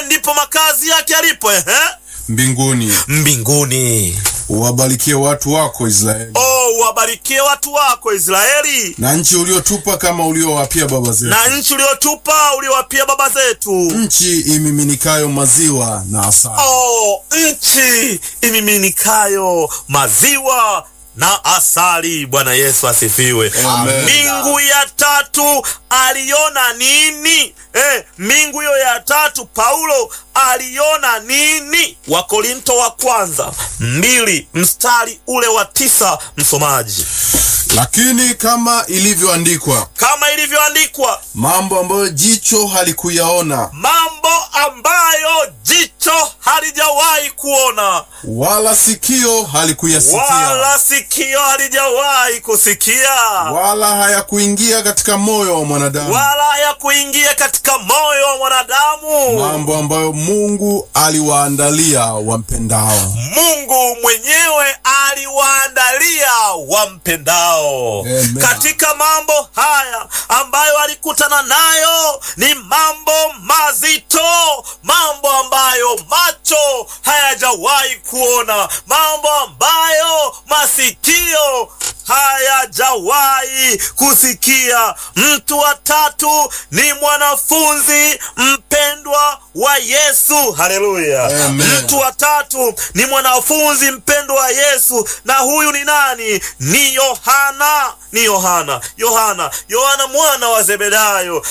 ndipo makazi yake yalipo, ehe, mbinguni. mbinguni. Uwabarikie watu wako Israeli, O, uwabarikie watu wako Israeli, na nchi uliotupa kama uliowapia baba zetu, na nchi uliotupa uliowapia baba zetu. nchi imiminikayo maziwa na asali. O, nchi imiminikayo maziwa na asali. Bwana Yesu asifiwe. Amen. Mbingu ya tatu aliona nini? Eh, mbingu hiyo ya tatu Paulo aliona nini? Wakorinto wa kwanza mbili mstari ule wa tisa, msomaji. Lakini kama ilivyoandikwa, Kama ilivyoandikwa, mambo ambayo jicho halikuyaona mambo ambayo jicho halijawahi kuona wala sikio halikuyasikia wala sikio halijawahi kusikia wala hayakuingia katika moyo wa mwanadamu, wala ya kuingia katika moyo wa mwanadamu, mambo ambayo Mungu aliwaandalia wampendao. Mungu mwenyewe aliwaandalia wampendao. Amen. Katika mambo haya ambayo alikutana nayo ni mambo mazito, mambo ambayo macho hayajawahi kuona, mambo ambayo masikio hayajawahi kusikia. Mtu wa tatu ni mwanafunzi mpendwa wa Yesu. Haleluya! Amen. Mtu wa tatu ni mwanafunzi mpendwa wa Yesu, na huyu ni nani? Ni Yohana, ni Yohana, Yohana, Yohana mwana wa Zebedayo